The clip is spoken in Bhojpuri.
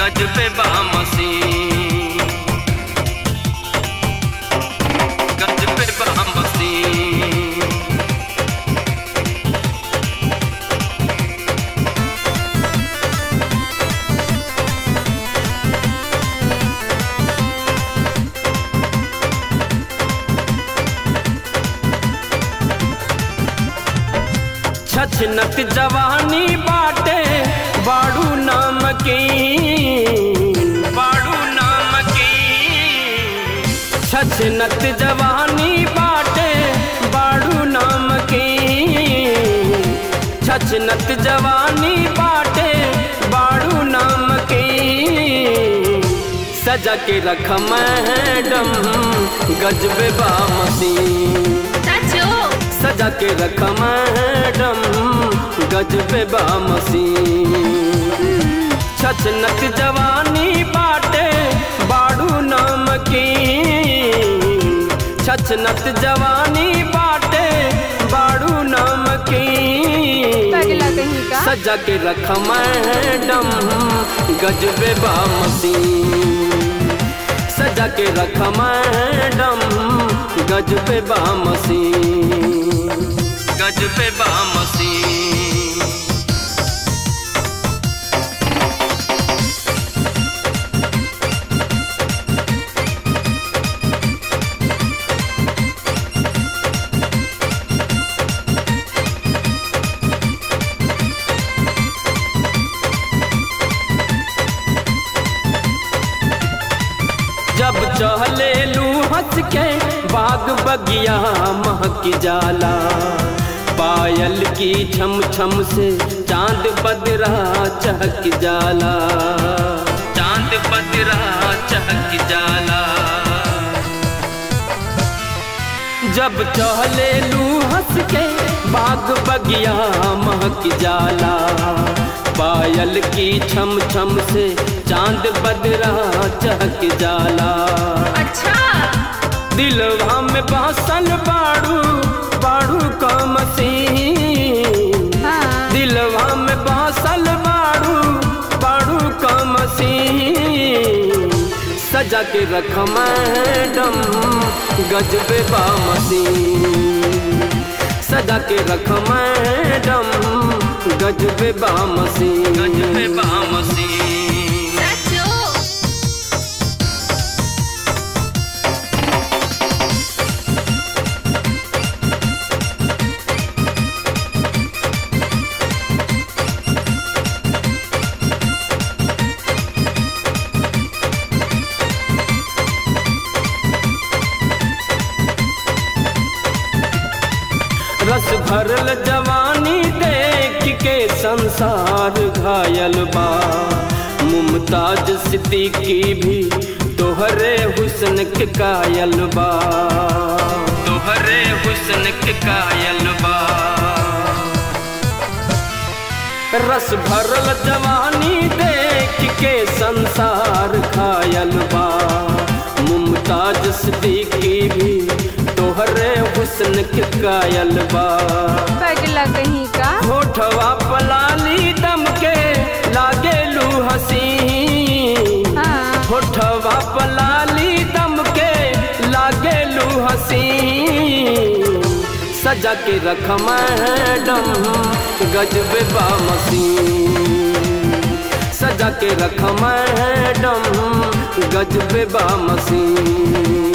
गजबे बामसी गजबे बामसी छछनत जवानी बाटे बाड़ू नाम की बाड़ू नाम की छछनत जवानी बाटे बाड़ू नाम की छछनत जवानी बाटे बाड़ू नाम की सजा के रख मैडम गजबे बामसी चाचो सजा के रख मैडम गजबे बामसी छछनत जवानी बाटे बाड़ू नाम की छछनत जवानी बाटे बाड़ू नाम की पगला कहीं का सजा के रख मैडम गजबे बामसी सजा के रख मैडम गजबे बामसी गजबे बामसी जब चहले लू हंस के बाग बगिया महक जाला पायल की छम छम से चांद बदरा चहक जाला चांद बदरा चहक जाला जब चहले लू हंस के बाग बगिया महक जाला पायल की छम छम से चांद बदरा चहक जाला अच्छा दिलवा में बासल बाड़ू बाड़ू का मसीन हाँ दिलवा में बासल बाड़ू बाड़ू का मसीन सजा के रख मैडम गजबे बा मसीन सजा के रख मैडम गजबे बा मसीन गजबे बा मसीन चाचो रस भरल जवानी देख के संसार घायल बा मुमताज सिद्दीकी भी तोहरे हुस्न के कायल बा तोहरे हुस्न के कायल बा रस भरल जवानी देख के संसार घायल बा मुमताज सिद्दीकी भी तोहरे हुस्न के कायल बा पगला कहीं का होठवा पलाली दम के लागे लू हसी हाँ होठवा पलाली दम के लागे लू हसी सजा के रख मैडम गजबे बामसी सजा के रख मैडम गजबे बामसी